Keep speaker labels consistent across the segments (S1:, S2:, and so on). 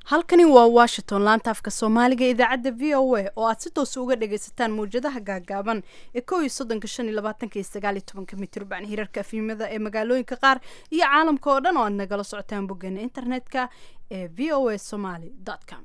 S1: halkani waa washington laanta afka soomaaliga ee idaacadda v o a oo aad si toosa uga dhagaysataan mawjadaha gaagaaban ee kow iyo soddonka shan iyo labaatanka iyo sagaal iyo tobanka mitrban hirarka afimada ee magaalooyinka qaar iyo caalamka oo dhan oo aad nagala socotaan boggeena internetka ee v o a somaly com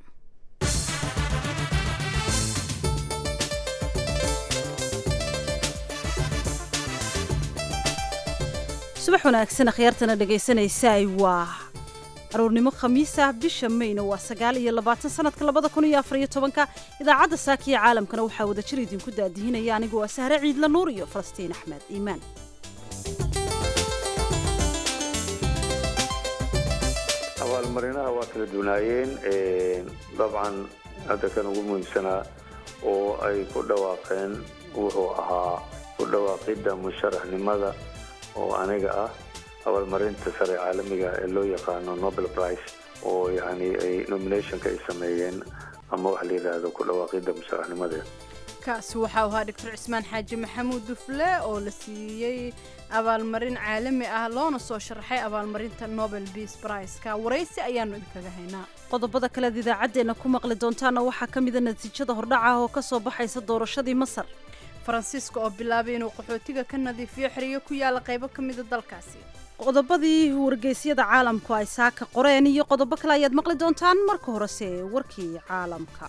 S1: subax wanaagsan akhyaartana dhegaysanaysaay waa aroornimo khamiisa bisha mayna waa sagaal iyo labaatan sanadka labada kun iyo afar iyo tobanka idaacadda saakiya caalamkana waxaa wada jir idinku daadihinaya anigu waa sahre ciidla nuur iyo falastiin axmed iimaan
S2: abaalmarinaha waa kala duwanaayeen dabcan hadda kan ugu muhiimsanaa oo ay ku dhawaaqeen wuxuu ahaa ku dhawaaqidda musharaxnimada oo aniga ah abaalmarinta sare caalamiga ee loo yaqaano nobel price oo yani ay nominationka ay sameeyeen ama waxa la yidhaahdo ku dhawaaqidda musharaxnimadeeda
S1: kaasi waxau ahaa doctor cismaan xaaji maxamuud dufle oo la siiyey abaalmarin caalami ah loona soo sharaxay abaalmarinta nobel beace briceka waraysi ayaanu idinkaga haynaa qodobada kalead idaacaddeenna ku maqli doontaana waxaa ka mida natiijada hordhaca oo ka soo baxaysa doorashadii masar faransiiska oo bilaabay inuu qaxootiga ka nadiifiyo xeriyo ku yaala qaybo ka mida dalkaasi qodobadii wargeysyada caalamku ay saaka qoreen iyo qodobo kale ayaad maqli doontaan marka horese warkii caalamka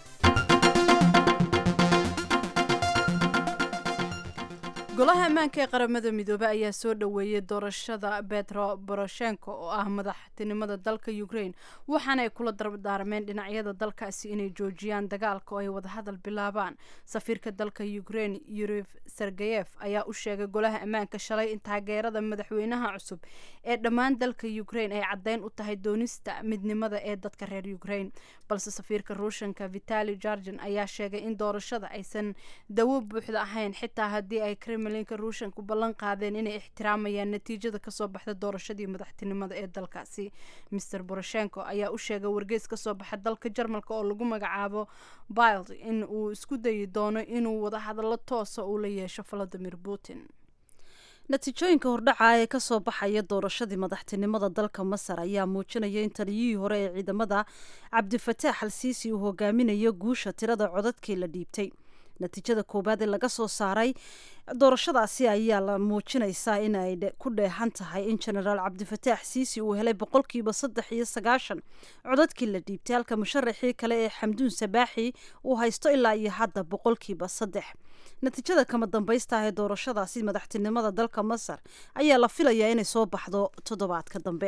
S1: golaha ammaanka ee qaramada midoobey ayaa soo dhoweeyey doorashada betro boroshenko oo ah madaxtinimada dalka ukraine waxaana ay kula dardaarmeen dhinacyada dalkaasi inay joojiyaan dagaalka oo ay wadahadal bilaabaan safiirka dalka ukraine yurif sergeyef ayaa u sheegay golaha ammaanka shalay in taageerada madaxweynaha cusub ee dhammaan dalka ukraine ay caddeyn u tahay doonista midnimada ee dadka reer ukraine balse safiirka ruushanka vitali jargen ayaa sheegay in doorashada aysan dawo buuxda ahayn xitaa haddii ay kremlinka ruushanku ballan qaadeen inay ixtiraamayaan natiijada kasoo baxda doorashadii madaxtinimada ee dalkaasi master boroshenko ayaa u sheegay wargeys kasoo baxa dalka jarmalka oo lagu magacaabo bild in uu isku dayi doono inuu wadahadallo toosa uu la yeesho valadimir putin natiijooyinka hordhaca ee kasoo baxaya doorashadii madaxtinimada dalka masar ayaa muujinaya in taliyihii hore ee ciidamada cabdifataax al siisi uu hogaaminayo guusha tirada codadkii la dhiibtay natiijada koowaad ee laga soo saaray doorashadaasi ayaa la muujinaysaa in ay ku dheehan tahay in genaraal cabdifataax siisi uu helay boqolkiiba saddex iyo sagaashan codadkii la dhiibtay halka musharaxii kale ee xamduun sabaaxi uu haysto ilaa iyo hadda boqolkiiba saddex natiijada kama dambaysta ah ee doorashadaasi madaxtinimada dalka masar ayaa la filayaa inay soo baxdo toddobaadka dambe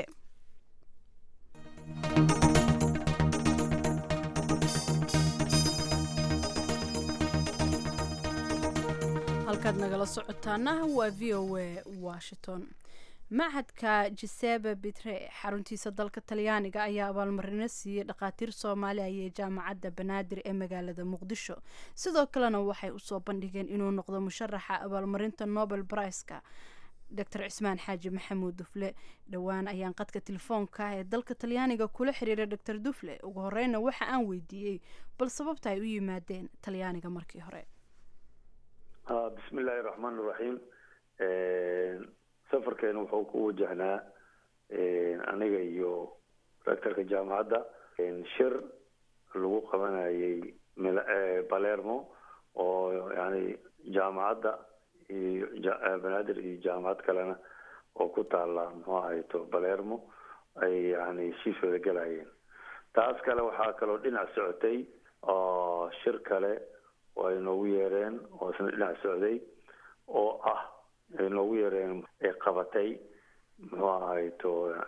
S1: halkaad nagala socotaana waa v o a washington machadka gisepe bitre xaruntiisa dalka talyaaniga ayaa abaalmarino siiyey dhakhaatiir soomaali ayee jaamacadda banaadir ee magaalada muqdisho sidoo kalena waxay usoo bandhigeen inuu noqdo musharaxa abaalmarinta nobel briceka doctor cismaan xaaji maxamuud dufle dhowaan ayaan qadka telefoonka ee dalka talyaaniga kula xiriiray doctor dufle ugu horeyna waxa aan weydiiyey bal sababta ay u yimaadeen talyaaniga markii hore
S2: bismi illaahi raxmaan iraxiim safarkeena wuxuu ku wajahnaa aniga iyo rectorka jaamacadda shir lagu qabanayay balermo oo yani jaamacadda iyo banaadir iyo jaamacad kalena oo ku taala muxuu ahayto balermo ay yani heshiis wada galayeen taas kale waxaa kaloo dhinac socotay oo shir kale oo ay noogu yeereen oo isna dhinac socday oo ah ay noogu yeereen ay qabatay muxuu ahayto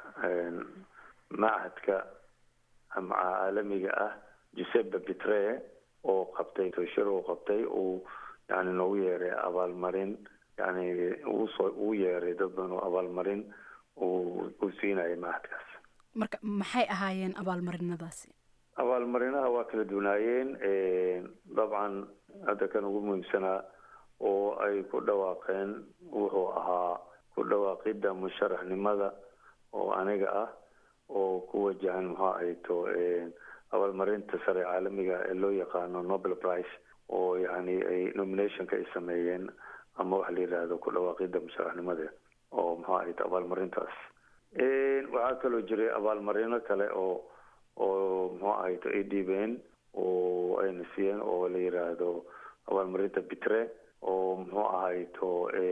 S2: machadka caalamiga ah giuseppe bitre oo qabtay shir uu qabtay uu yani noogu yeeray abaalmarin yani uusoo uu yeeray dad badan oo abaalmarin uu uu siinayay machadkaas
S1: marka maxay ahaayeen abaalmarinadaasi
S2: abaalmarinaha waa kala duwanaayeen dabcan hadda kan ugu muhiimsanaa oo ay ku dhawaaqeen wuxuu ahaa ku dhawaaqidda musharaxnimada oo aniga ah oo ku wajahan muxuu ahayto abaalmarinta sare caalamiga ee loo yaqaano nobel price oo yani ay nominationka ay sameeyeen ama waxa la yidhaahdo ku dhawaaqidda musharaxnimadeeda oo muxuu ahayto abaalmarintaas waxaa kaloo jiray abaalmarino kale oo oo muxuu ahayto ay dhiibeen oo ayna siiyeen oo la yiraahdo abaalmarinta bitre oo muxuu ahayto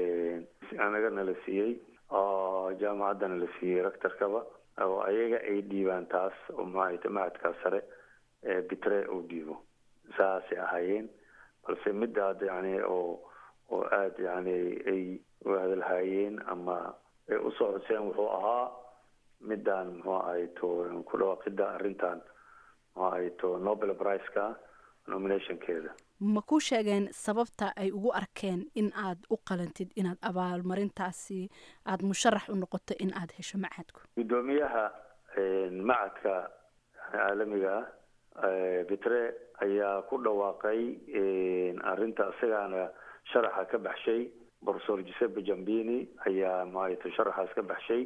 S2: anagana la siiyey jaamacaddana la siiyey rectorkaba oo ayaga ay dhiibaan taas oo muxuu ahayto macadkaa sare bitre uu dhiibo saasay ahaayeen balse midaad yani oo oo aada yani ay hadalhaayeen ama ay usoo xuseen wuxuu ahaa midaan muxuu ahayto ku dhawaaqida arrintan muxuu ahayto nobel priceka nominationkeeda
S1: ma ku sheegeen sababta ay ugu arkeen in aad u qalantid inaad abaalmarintaasi aada musharax u noqoto in aada hesho macadku
S2: guddoomiyaha macadka caalamiga ah bitre ayaa ku dhawaaqay arrinta isagaana sharaxa ka baxshay professor giuseppe jambini ayaa maxaayto sharaxaas ka baxshay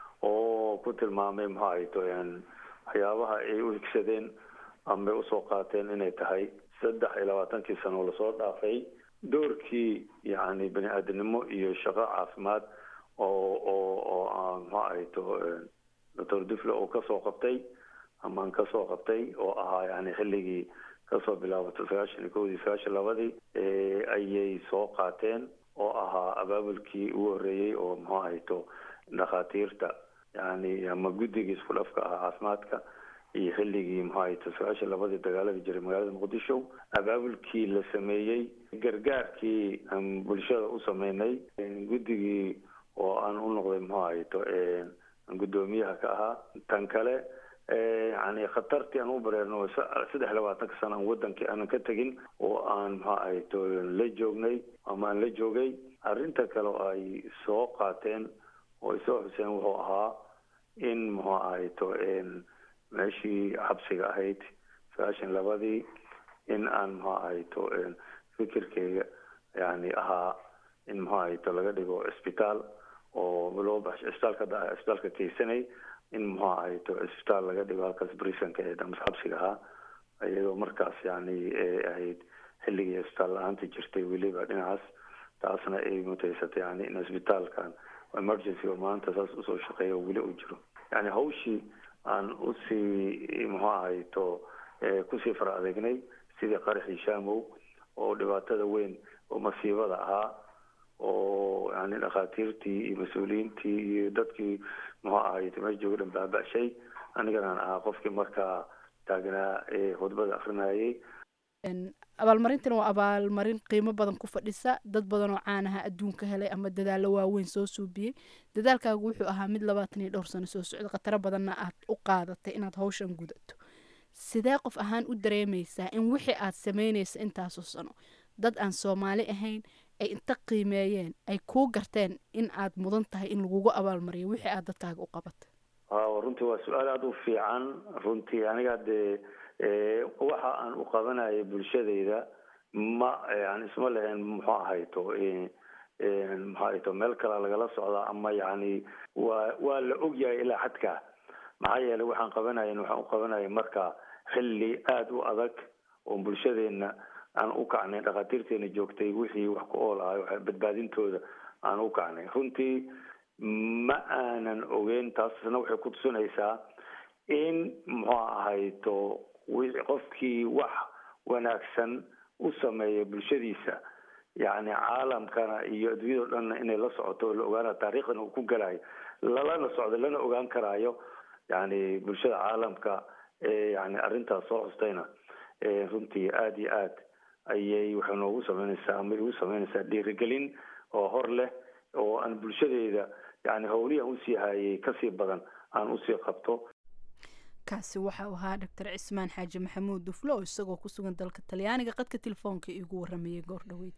S2: oo ku tilmaamay maxaayto waxyaabaha ay u higsadeen ama usoo qaateen inay tahay saddex iyo labaatankii sano lasoo dhaafay doorkii yani bani aadamnimo iyo shaqo caafimaad oo oo oo maxaa ahayto doctor dufle oo kasoo qabtay amaan kasoo qabtay oo ahaa yani xilligii kasoo bilaabatay sagaashan iyo kowdii sagaashan labadii ayay soo qaateen oo ahaa abaabulkii ugu horreeyey oo muxuu ahayto dhakhaatiirta yani ama guddigii isku dhafka ahaa caafimaadka iyo xilligii muxuu ahayto sagaashan labadii dagaaladii jiray magaalada muqdisho abaabulkii la sameeyey gargaarkii aan bulshada u sameynay guddigii oo aan u noqday muxuu ahayto guddoomiyaha ka ahaa tan kale yani khatartii aan u bareerno saddex labaatanka sana aan wadankii aanan ka tegin oo aan muxuu ahayto la joognay ama aan la joogay arrinta kale oo ay soo qaateen oo ay soo xuseen wuxuu ahaa in muxuu ahayto meeshii xabsiga ahayd sagaashan labadii in aan muxuu ahayto fikirkeyga yani ahaa in muxuu ahayto laga dhigo cisbitaal oo loo baxsho cisbitaalka cisbitaalka keysanay in muxuu ahayto cisbitaal laga dhigo halkaas brisonka ee damas xabsiga ahaa iyadoo markaas yani ahayd xilligii cisbitaal la-aanta jirtay weliba dhinacaas taasna ay mutaysatay yani in cisbitaalkan emergency oo maanta saas usoo shaqeeya oo weli uu jiro yani hawshii aan usii muxuu ahayto kusii fara adeegnay sidii qaraxii shamow oo dhibaatada weyn oo masiibada ahaa oo yani dhakhaatiirtii iyo mas-uuliyiintii iyo dadkii muxuu ahayto meesha jooga dhan baaba-shay aniganaan ahaa qofkii markaa taagnaa ee khudbada akrinayay
S1: abaalmarintan waa abaalmarin qiimo badan ku fadhisa dad badan oo caanaha adduunka helay ama dadaalo waaweyn soo suubiyey dadaalkaagu wuxuu ahaa mid labaatan iyo dhowr sano soo socda khataro badanna aad u qaadatay inaad hawshan gudato sidee qof ahaan u dareemaysaa in wixii aad sameynaysa intaasoo sano dad aan soomaali ahayn ay inta qiimeeyeen ay kuu garteen in aad mudan tahay in lagugu abaalmariyo wixii aad dadkaaga u qabatay
S2: runtii waa su-aal aada u fiican runtii aniga dee waxa aan u qabanayay bulshadayda ma yani isma lahayn muxuu ahayto muxuu ahayto meel kale lagala socdaa ama yani waa waa la ogyahay ilaa xadka maxaa yeelay waxaan qabanayn waxaan u qabanayay marka xilli aada u adag oo bulshadeena aan u kacnay dhakhaatiirteena joogtay wixii wax ku ool ahay badbaadintooda aan u kacnay runtii ma aanan ogeyn taasna waxay ku tusinaysaa in muxuu ahayto qofkii wax wanaagsan u sameeya bulshadiisa yani caalamkana iyo adduunyado dhanna inay la socoto oo la ogaana taariikhdan uu ku galayo lalana socdo lana ogaan karaayo yani bulshada caalamka ee yani arrintaas soo xustayna runtii aada iyo aad ayay waxay noogu sameynaysaa ama igu sameynaysaa dhiirigelin oo hor leh oo aan bulshadeeda yani howlihi aan usii hayay kasii badan aan usii qabto
S1: kaasi waxau ahaa doctor cismaan xaaji maxamuud duflo oo isagoo ku sugan dalka talyaaniga qadka telefoonka iigu waramayay goor dhoweyd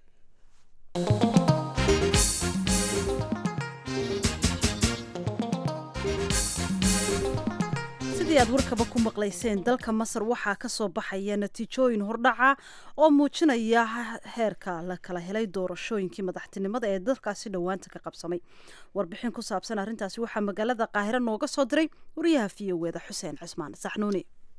S1: sidii aad warkaba ku maqlayseen dalka masar waxaa ka soo baxaya natiijooyin hordhaca oo muujinaya heerka la kala helay doorashooyinkii madaxtinimada ee dalkaasi dhowaanta ka qabsamay warbixin ku saabsan arrintaasi waxaa magaalada qaahiro nooga soo diray wariyaha v o eda xuseen cismaan saxnuuni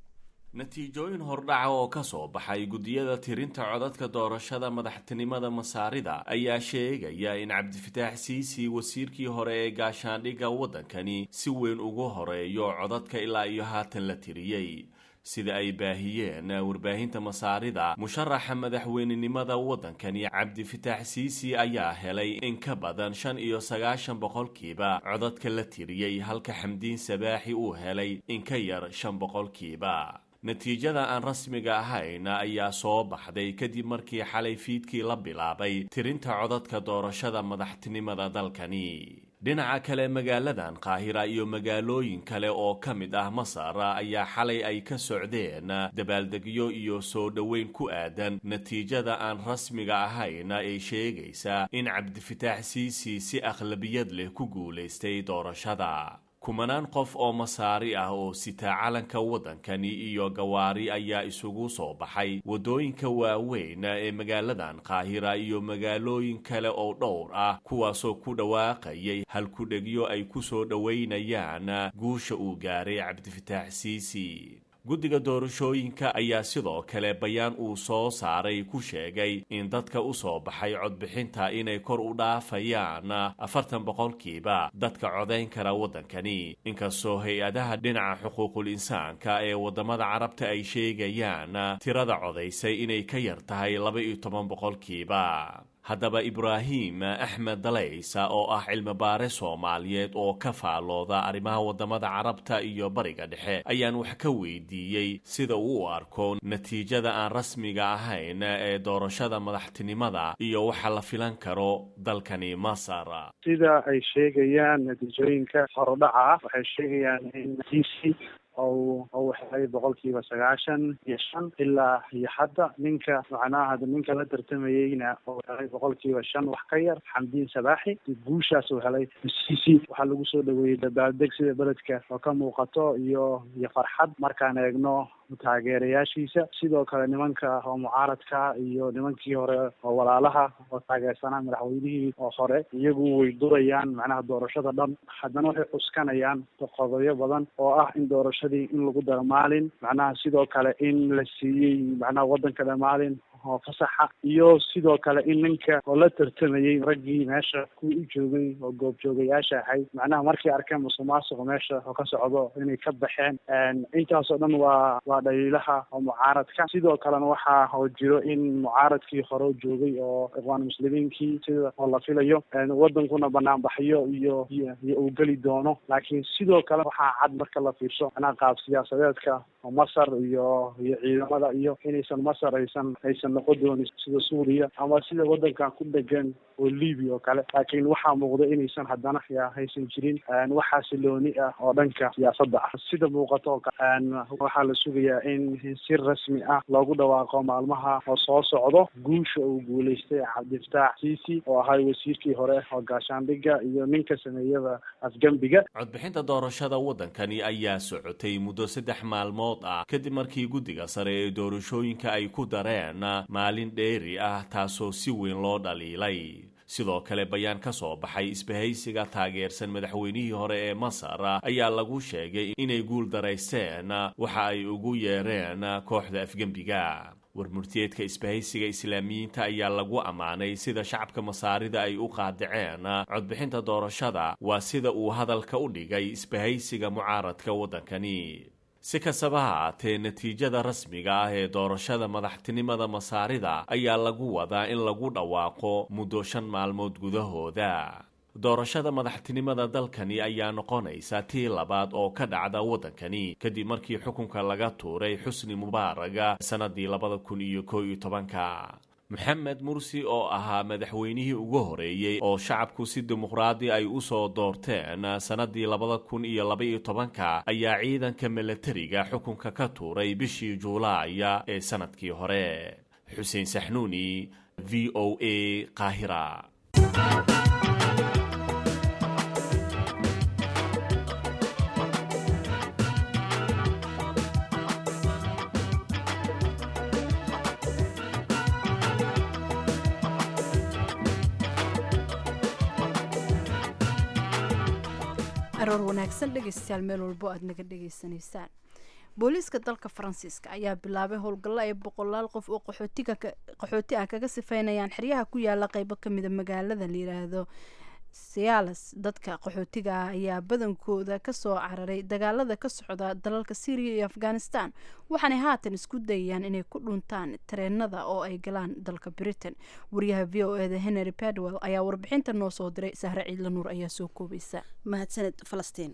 S3: natiijooyin hordhaca oo ka soo baxay guddiyada tirinta codadka doorashada madaxtinimada masaarida ayaa sheegaya in cabdifataax siisi wasiirkii hore ee gaashaandhigga waddankani si weyn ugu horeeyo codadka ilaa iyo haatan la tiriyey sida ay baahiyeen warbaahinta masaarida musharaxa madaxweynenimada waddankani cabdifataax siisi ayaa helay in ka badan shan iyo sagaashan boqolkiiba codadka la tiriyey halka xamdiin sabaaxi uu helay in ka yar shan boqolkiiba natiijada aan rasmiga ahayn ayaa soo baxday kadib markii xalay fiidkii la bilaabay tirinta codadka doorashada madaxtinimada dalkani dhinaca kale magaaladan qaahira iyo magaalooyin kale oo ka mid ah masar ayaa xalay ay ka socdeen dabaaldegyo iyo soo dhoweyn ku aadan natiijada aan rasmiga ahayn ee sheegaysa in cabdifataax siisi si akhlabiyad leh ku guulaystay doorashada kumanaan qof oo masaari ah oo sitaa calanka waddankani iyo gawaari ayaa isugu soo baxay waddooyinka waaweyn ee magaaladan qaahira iyo magaalooyin kale oo dhowr ah kuwaasoo ku dhawaaqayay halkudhegyo ay ku soo dhoweynayaan guusha uu gaaray cabdifataax siisi guddiga doorashooyinka ayaa sidoo kale bayaan uu soo saaray ku sheegay in dadka u soo baxay codbixinta inay kor u dhaafayaan afartan boqolkiiba dadka codayn kara waddankani inkastoo hay-adaha dhinaca xuquuqul insaanka ee waddamada carabta ay sheegayaan tirada codaysay inay ka yar tahay laba iyo toban boqolkiiba haddaba ibraahim axmed dalaysa oo ah cilmibaare soomaaliyeed oo ka faalooda arrimaha waddamada carabta iyo bariga dhexe ayaan wax ka weydiiyey sida uu u arko natiijada aan rasmiga ahayn ee doorashada madaxtinimada iyo waxa la filan karo dalkani masar
S4: sida ay sheegayaan natiijooyinka horodhaca waxay sheegayaan in ou ou helay boqolkiiba sagaashan iyo shan ilaa iyo hadda ninka macnaha ninka la tartamayeyna ou helay boqolkiiba shan wax ka yar xamdiin sabaaxi guushaas uu helay masiisi waxaa lagu soo dhaweeyey dabaaldeg sida beledka oo ka muuqato iyo iyo farxad markaan eegno taageerayaashiisa sidoo kale nimanka oo mucaaradka iyo nimankii hore oo walaalaha oo taageersanaa madaxweynihii oo hore iyagu way durayaan macnaha doorashada dhan haddana waxay cuskanayaan qodobo badan oo ah in doorashadii in lagu daro maalin macnaha sidoo kale in la siiyey macnaha waddanka dhan maalin oo fasaxa iyo sidoo kale in ninka oo la tartamayey raggii meesha kuwii u joogay oo goobjoogayaasha ahayd macnaha markay arkeen musuqmaasuqa meesha oo ka socdo inay ka baxeen intaasoo dhan waa waa dhaliilaha oo mucaaradka sidoo kalena waxaa oo jiro in mucaaradkii hore joogay oo iqwaan muslimiinkii sida oo la filayo wadankuna banaanbaxyo iyo iyo uu geli doono laakiin sidoo kale waxaa cad marka la fiirsho macnaha qaab siyaasadeedka oo masar iyo iyo ciidamada iyo inaysan masar aysan aysan noqon doonin sida suuriya ama sida wadankan ku dhegan oo libiya oo kale laakiin waxaa muuqda inaysan haddana haysan jirin wax xasilooni ah oo dhanka siyaasadda ah sida muuqato waxaa la sugayaa in si rasmi ah loogu dhawaaqo maalmaha oo soo socdo guusha uu guulaystay cabdifataax siisi oo ahay wasiirkii hore oo gaashaandhigga iyo ninka sameeyada afgembiga
S3: codbixinta doorashada waddankani ayaa socotay muddo saddex maalmood ah kadib markii guddiga sare ee doorashooyinka ay ku dareen maalin dheeri ah taasoo si weyn loo dhaliilay sidoo kale bayaan ka soo baxay isbahaysiga taageersan madaxweynihii hore ee masar ayaa lagu sheegay inay guul daraysteen waxa ay ugu yeereen kooxda afgembiga warmurtiyeedka isbahaysiga islaamiyiinta ayaa lagu ammaanay sida shacabka masaarida ay u qaadaceen codbixinta doorashada waa sida uu hadalka u dhigay isbahaysiga mucaaradka waddankani si kastaba ha aatee natiijada rasmiga ah ee doorashada madaxtinimada masaarida ayaa lagu wadaa in lagu dhawaaqo muddo shan maalmood gudahooda doorashada madaxtinimada dalkani ayaa noqonaysa tii labaad oo ka dhacda waddankani kadib markii xukunka laga tuuray xusni mubaaraga sannadii labada kun iyo koo iyo tobanka maxamed mursi oo ahaa madaxweynihii ugu horeeyey oo shacabku si dimuqraadi ay u soo doorteen sannadii labada kun iyo labaiyo tobanka ayaa ciidanka milatariga xukunka ka tuuray bishii juulaaya ee sannadkii hore xuseen saxnuuni v o a qaahira
S1: aroor wanaagsan dhegaystayaal meel walbo aad naga dhegaysanaysaan booliiska dalka faransiiska ayaa bilaabay howlgallo ay boqolaal qof oo qaxootiga qaxooti ah kaga sifeynayaan xeryaha ku yaala qeybo kamida magaalada la yiraahdo sialas dadka qaxootiga ah ayaa badankooda kasoo cararay dagaalada ka socda dalalka syriya iyo afghanistan waxaanay haatan isku dayayaan inay ku dhuntaan tareenada oo ay galaan dalka britain wariyaha v o eda henry padwell ayaa warbixinta noo soo diray sahre ciidla nuur ayaa soo koobaysa
S5: mahadsaned falastiin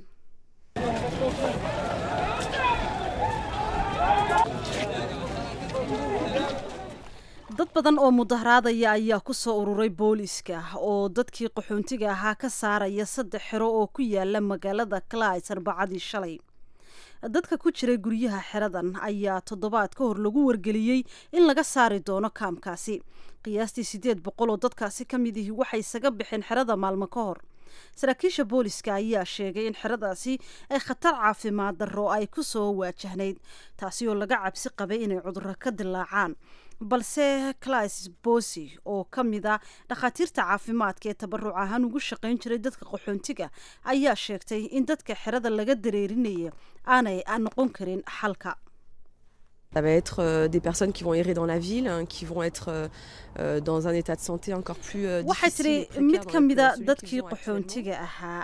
S5: dad badan oo mudaharaadaya ayaa ku soo ururay booliiska oo dadkii qaxoontiga ahaa ka saaraya saddex xero oo ku yaala magaalada clis arbacadii shalay dadka ku jiray guryaha xeradan ayaa toddobaad ka hor lagu wargeliyey in laga saari doono kaamkaasi qiyaastii siddeed boqol oo dadkaasi ka mid ihi waxay isaga baxeen xerada maalmo ka hor saraakiisha booliska ayaa sheegay in xeradaasi ay khatar caafimaad darro ay ku soo waajahnayd taasi oo laga cabsi qabay inay cudurro ka dilaacaan balse clis bosi oo ka mid a dhakhaatiirta caafimaadka ee tabaruc ahaan ugu shaqayn jiray dadka qaxoontiga ayaa sheegtay in dadka xerada laga dareerinaya aanay noqon karin xalka
S6: Ça va être euh, des personnes qui vont errer dans la ville, hein, qui vont être euh, euh, dans un état de santé encore plus euh,
S5: waxay
S6: difficile
S5: tiri
S6: et précaire
S5: mid
S6: dans
S5: ka
S6: le-
S5: mida
S6: celui
S5: dadkii
S6: qu'ils ont actuellement.
S5: qaxoontiga ahaa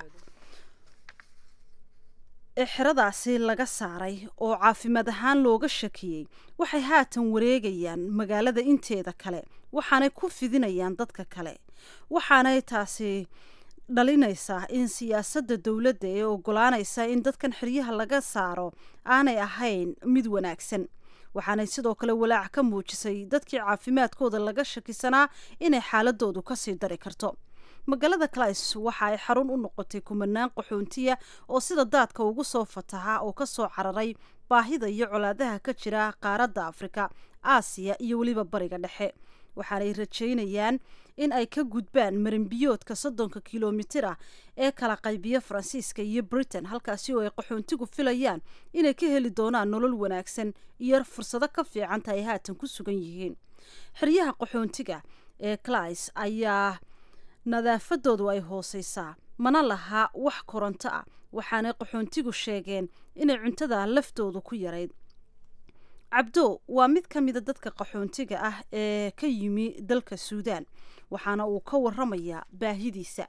S5: ee xeradaasi laga saaray oo caafimaad ahaan looga shakiyey waxay haatan wareegayaan magaalada inteeda kale waxaanay ku fidinayaan dadka kale waxaanay taasi dhalinaysaa in siyaasadda dowladda ee ogolaanaysa in dadkan xeryaha laga saaro aanay ahayn mid wanaagsan waxaanay sidoo kale walaac ka muujisay dadkii caafimaadkooda laga shakisanaa inay xaaladoodu kasii dari karto magaalada clis waxa ay xarun u noqotay kumanaan qaxoontiya oo sida daadka ugu soo fataha oo kasoo cararay baahida iyo colaadaha ka jira qaaradda afrika aasiya iyo weliba bariga dhexe waxaanay rajaynayaan in ay ka gudbaan marinbiyoodka soddonka kilomitir ah ee kala qaybiya faransiiska iyo britain halkaasi oo ay qaxoontigu filayaan inay ka heli doonaan nolol wanaagsan iyo fursado ka fiicanta ay haatan ku sugan yihiin xeryaha qaxoontiga ee clis ayaa nadaafadoodu ay hooseysaa mana laha wax koronto ah waxaanay qaxoontigu sheegeen inay cuntada laftoodu ku yarayd cabdo waa mid ka mida dadka qaxoontiga ah ee ka yimi dalka suudaan waxaana uu ka waramayaa baahidiisa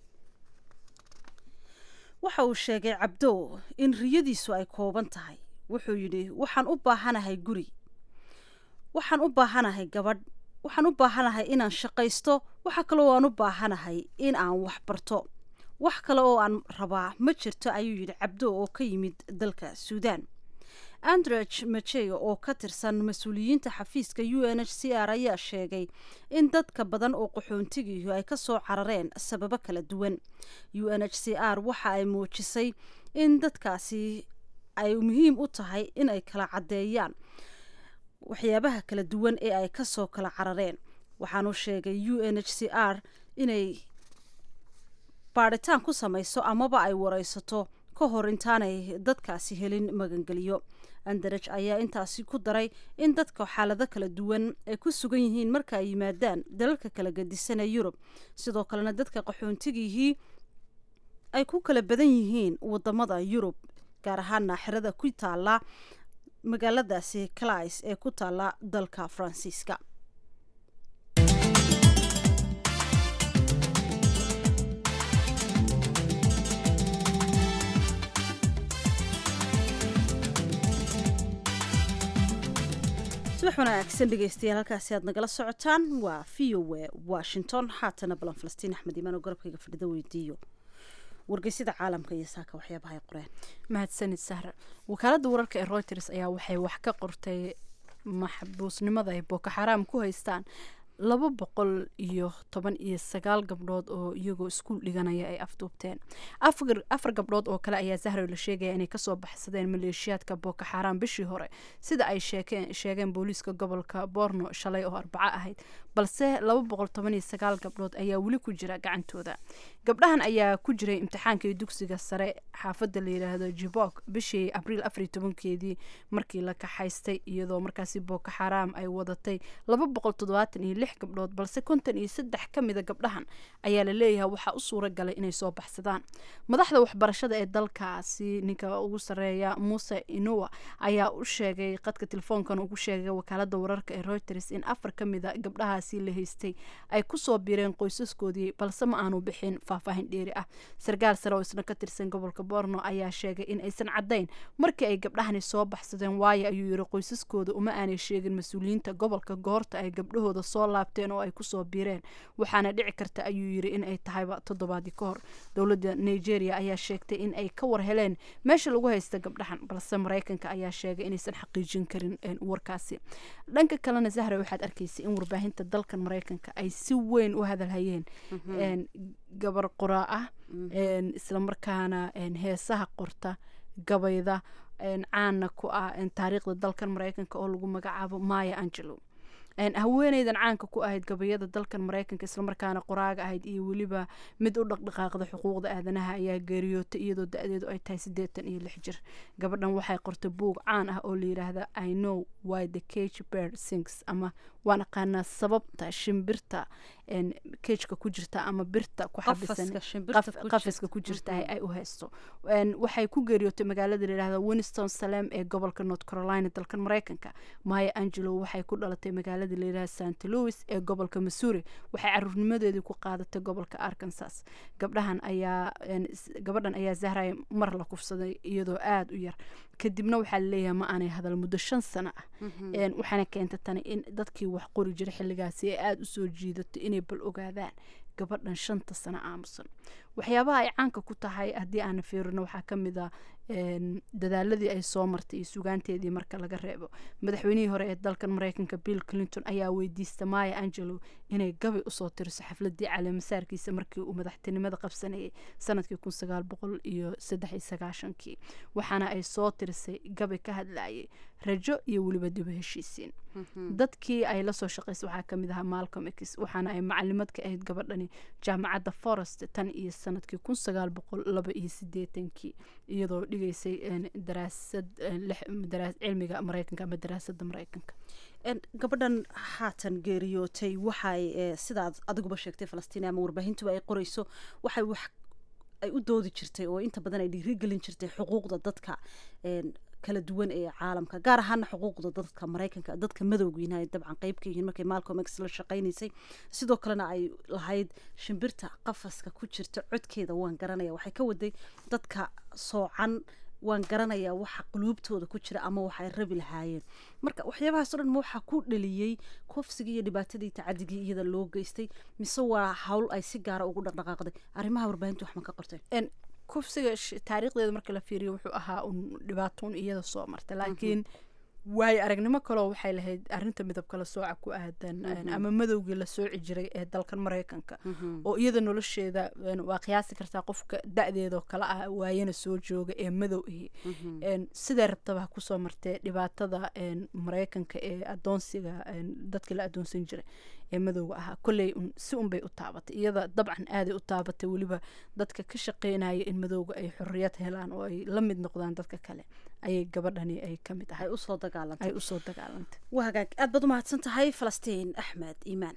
S5: waxa uu sheegay cabdo in riyadiisu ay kooban tahay wuxuu yidhi waxaan u baahanahay guri waxaan u baahanahay gabadh waxaan u baahanahay inaan shaqaysto waxa kale oo aan u baahanahay in aan wax barto wax kale oo aan rabaa ma jirto ayuu yidhi cabdo oo ka yimid dalka suudaan andrej machey oo ka tirsan mas-uuliyiinta xafiiska u n h c r ayaa sheegay in dadka badan oo qaxoontigiihu ay kasoo carareen sababo kala duwan u n h c r waxa ay muujisay in dadkaasi ay muhiim u tahay in ay kala caddeeyaan waxyaabaha kala duwan ee ay kasoo kala carareen waxaanu sheegay u n h c r inay baadhitaan ku samayso amaba ay wareysato ka hor intaanay dadkaasi helin magangeliyo andaraj ayaa intaasi ku daray in dadka xaalado kala duwan ay ku sugan yihiin marka ay yimaadaan dalalka kala gedisan ee yurub sidoo kalena dadka qaxoontigihii ay ku kala badan yihiin wadamada yurub gaar ahaana xerada ku taala magaaladaasi clis ee ku taala dalka faransiiska subax wanaagsan dhegeystayaal halkaasi aad nagala socotaan waa v o a washington haatana balan falastiin axmed imaan oo garabkayga fadhida weydiiyo wargeysyada caalamka iyo saaka waxyaabaha ay qoreen
S1: mahadsanid sahra wakaaladda wararka ee reuters ayaa waxay wax ka qortay maxbuusnimada ay boko xaraam ku haystaan laba boqol iyo toban iyo sagaal gabdhood oo iyagoo iskuul dhiganaya ay afduubteen afar afar gabdhood oo kale ayaa zahra la sheegaya inay kasoo baxsadeen maleeshiyaadka boko xaraam bishii hore sida ay sheekeen sheegeen booliiska gobolka borno shalay oo arbaco ahayd balse laba boqol toban iyo sagaal gabdhood ayaa weli ku jira gacantooda gabdhahan ayaa ku jiray imtixaankii dugsiga sare xaafadda la yidhaahdo jibok bishii abriil afar iyo tobankeedii markii la kaxaystay iyadoo markaasi boko xaraam ay wadatay laba boqol toddobaatan iyo lix lix gabdhood balse konton iyo saddex ka mida gabdhahan ayaa la leeyahay waxaa u suura galay inay soo baxsadaan madaxda waxbarashada ee dalkaasi ninka ugu sareeya muuse inuwa ayaa u sheegay qadka telefoonkan ugu sheegay wakaalada wararka ee reuters in afar ka mida gabdhahaasi la haystay ay kusoo biireen qoysaskoodii balse ma aanu bixin faahfaahin dheeri ah sarkaal sare oo isna ka tirsan gobolka borno ayaa sheegay in aysan caddayn markii ay gabdhahani soo baxsadeen waayo ayuu yiri qoysaskooda uma aanay sheegin mas-uuliyiinta gobolka goorta ay gabdhahooda soo laabteen oo ay kusoo biireen waxaana dhici karta ayuu yiri in ay tahayba toddobaadii ka hor dowladda nigeria ayaa sheegtay in ay ka war heleen meesha lagu haysta gabdhahan balse maraykanka ayaa sheegay inaysan xaqiijin karin warkaasi dhanka kalena zahra waxaad arkaysay in warbaahinta dalkan maraykanka ay si weyn u hadalhayeen gabar qoraa ah islamarkaana heesaha qorta gabayda caana ku ah taariikhda dalkan maraykanka oo lagu magacaabo maya angelo haweeneydan caanka ku ahayd gabayada dalkan maraykanka islamarkaana qoraaga ahayd iyo weliba mid u dhaqdhaqaaqda xuquuqda aadanaha ayaa geeriyootay iyadoo da-deedu ay tahay siddeetan iyo lix jir gabadhan waxay qortay buug caan ah oo la yidhaahda i know why the cage bird sings ama waan aqaanaa sababta shimbirta kejka ku jirta ama birta ku xabisan qafiska ku jirta ay u haysto waxay ku geeriyootay magaalada layidhahda winston salem ee gobolka north carolina dalkan maraykanka maya angelo waxay ku dhalatay magaalada layidhahda st louis ee gobolka missouri waxay caruurnimadeedii ku qaadatay gobolka arkansas gabdhahan ayaa gabadhan ayaa zahray mar la kufsaday iyadoo aada u yar kadibna waxaa laleeyahay ma aanay hadal muddo shan sano ah waxaana keenta tani in dadkii wax qori jiray xilligaasi ay aada usoo jiidato inay bal ogaadaan gabadhan shanta sano aamusan waxyaabaha ay caanka ku tahay haddii aana fiirino waxaa ka mid a dadaaladii ay soo martay iyo sugaanteedii marka laga reebo madaxweynihii hore ee dalkan maraykanka bill clinton ayaa weydiista maya angelo inay gabay usoo tiriso xafladii caleemasaarkiisa markii uu madaxtinimada qabsanayay sanadkii kun sagaal boqol iyo saddex iyo sagaashankii waxaana ay soo tirisay gabay ka hadlayay rajo iyo weliba dibu heshiisiin dadkii ay lasoo shaqaysay waxaa kamid ahaa malcolm x waxaana ay macalimad ka ahayd gabadhani jaamacadda forest tan iyo sanadkii kun sagaal boqol laba iyo sideetankii iyadoo dhigaysay daraasad cilmiga maraykanka ama daraasada maraykanka
S5: gabadhan haatan geeriyootay waxay sidaad adiguba sheegtay falastiin ama warbaahintuba ay qoreyso waxay wax ay u doodi jirtay oo inta badan ay dhiirigelin jirtay xuquuqda dadka kala duwan ee caalamka gaar ahaana xuquuqda dadka maraykanka dadka madowgiina ay dabcan qeyb ka yihiin markay malcolm x la shaqaynaysay sidoo kalena ay lahayd shimbirta qafaska ku jirta codkeeda waan garanaya waxay ka waday dadka soocan waan garanayaa waxa quluubtooda ku jira ama waxay rabi lahaayeen marka waxyaabahaas o dhan ma waxaa ku dhaliyey kufsigii iyo dhibaatadii tacadigii iyada loo geystay mise waa hawl ay si gaara ugu dhaqdhaqaaqday arrimaha warbaahinta wax ma ka qorteen
S1: kufsiga taariikhdeeda marka la fiiriyo wuxuu ahaa un dhibaatoon iyada soo marta laakiin waayo aragnimo kaleo waxay lahayd arinta midabka la sooca ku aadan ama madowgii la sooci jiray ee dalkan maraykanka oo iyada nolosheeda waa qiyaasi kartaa qofka da-deedoo kale ah waayana soo jooga ee madow ihi sidee rabtaba ha kusoo martee dhibaatada maraykanka ee adoonsiga dadkii la adoonsan jiray ee madowga ahaa kolley si unbay u taabatay iyada dabcan aaday u taabatay weliba dadka ka shaqeynaya in madowga ay xorriyad helaan oo ay la mid noqdaan dadka kale ayay gabadhani ay ka mid ahay
S5: usoo dagaalantay
S1: ay usoo dagaalantay
S5: waa hagaag aad baad u mahadsan tahay falastiin axmed iimaan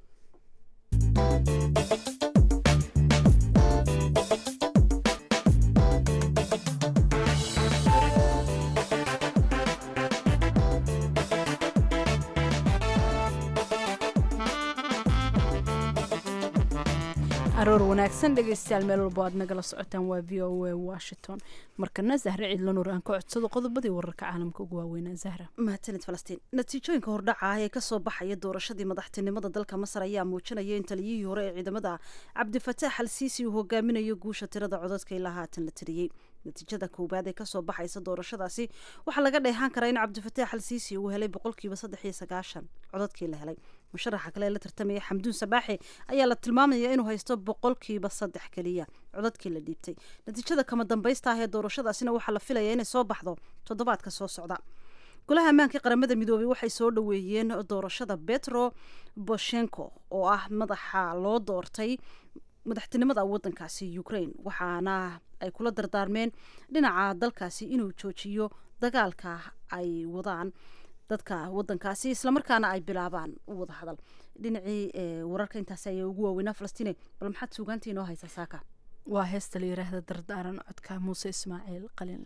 S1: aroor wanaagsan dhegeystayaal meel walbo aad nagala socotaan waa v o a washington markana zahre ciidlanuur aan ka codsado qodobadii wararka caalamka ugu waaweynaa zahra
S5: mahadsanid falastiin natiijooyinka hordhaca ah ee kasoo baxaya doorashadii madaxtinimada dalka masar ayaa muujinaya in taliyihii hore ee ciidamada cabdifataax al siisi uu hogaaminayo guusha tirada codadka ilaa haatan la tiriyey natiijada koowaad ee kasoo baxaysa doorashadaasi waxaa laga dheehaan karaa in cabdifataax al siisi uu helay boqolkiiba saddex iyo sagaashan codadkii la helay musharaxa kale ee la tartamaya xamduun sabaaxi ayaa la tilmaamaya inuu haysto boqolkiiba saddex keliya codadkii la dhiibtay natiijada kama dambaysta ah ee doorashadaasina waxaa la filaya inay soo baxdo toddobaadka soo socda golaha ammaanka qaramada midoobay waxay soo dhoweeyeen doorashada betro boshenko oo ah madaxa loo doortay madaxtinimada wadankaasi ukraine waxaana ay kula dardaarmeen dhinaca dalkaasi inuu joojiyo dagaalka ay wadaan dadka wadankaasi islamarkaana ay bilaabaan wada hadal dhinacii wararka intaasi ayaa ugu waaweynaa falastiine bal maxaad suugaantii inoo haysaa saaka
S1: waa heesta la yiraahda dardaaran codka muuse ismaaciil qalin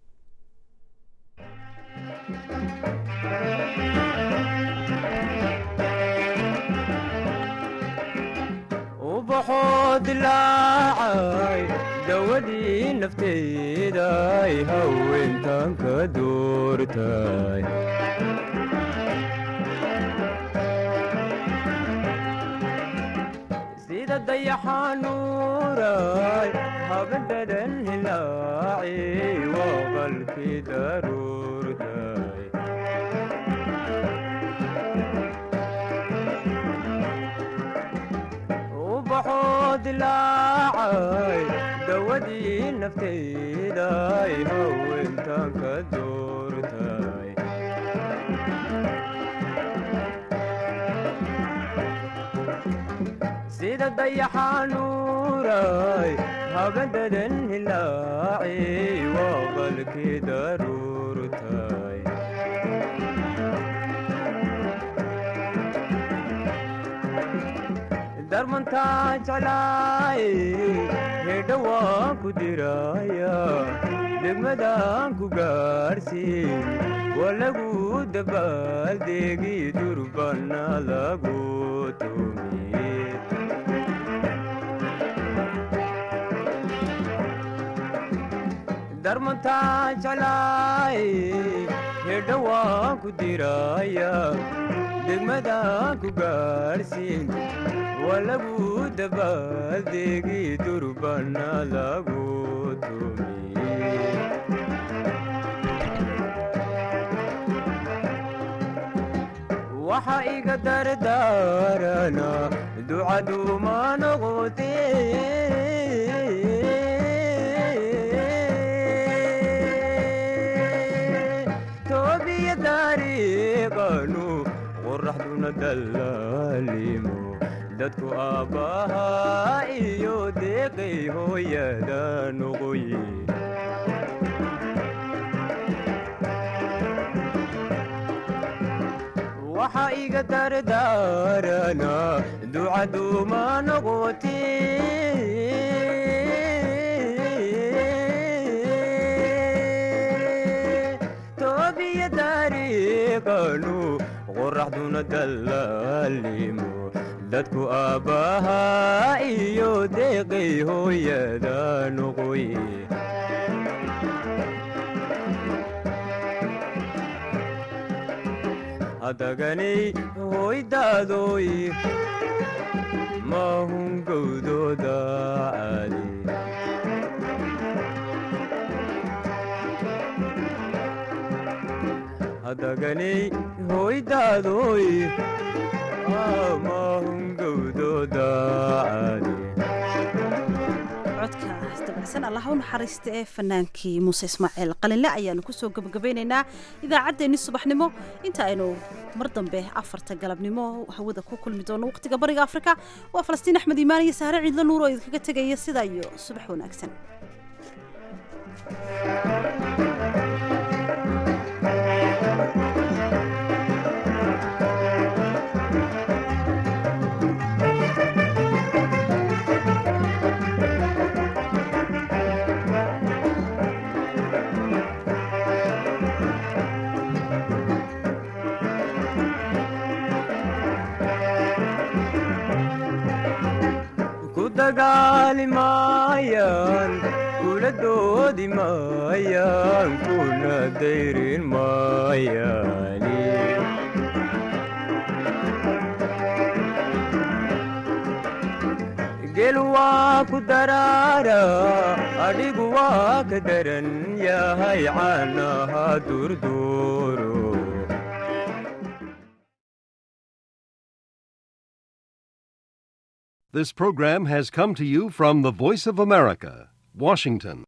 S7: ubaxoo dilaacay dawadii nafteeday haweentan ka doortay sida dayaxanuuray habadhadan hilaaci waa qalkii daruurtay ubaxoo dilaacay dawadii nafteeday haweentan ka doortay sida dayaxanuuray habadadan hilaaci waa qalkii daruurtay darmantaa jeclaay hedha waan ku diraya degmadaan ku gaarhsiin waa lagu dabaaldeegi durbana lagu tumiye darmantaa jeclaay hedha waan ku diraya degmadaan ku gaarhsiin waa lagu dabaaldeegi durbana lagu tumiye waxa iga dardaarana ducaduuma noqote toobiya dariiqanu qoraxduna dallaalimo dadku aabbahaa iyo deeqay hooyada noqoye waxa iga dardaarana ducaduuma noqote toobiya dariiqanu qoraxduna dallaalimo dadku aabbahaa iyo deeqay hooyada noqoye hadaganay hoydaadoy maahun gowdooda caali hadaganay hoydaadoy maahun gowdooda caali
S5: codkaas dabacsan allah u naxariista ee fanaankii muuse ismaaciil qalinle ayaanu kusoo gebagabeynaynaa idaacaddeenni subaxnimo inta aynu mar dambe afarta galabnimo hawada ku kulmi doono waqtiga bariga afrika waa falastiin axmed iimaan iyo sahre ciidlo nuur oo idinkaga tegaya sidaa iyo subax wanaagsan
S7: dagaali maayaan kula doodi maayaan kuna dayrin maayaani gel waa ku daraara adhigu waa ka daran yahay caanaha durduuro
S8: This program has come to you from the Voice of America, Washington.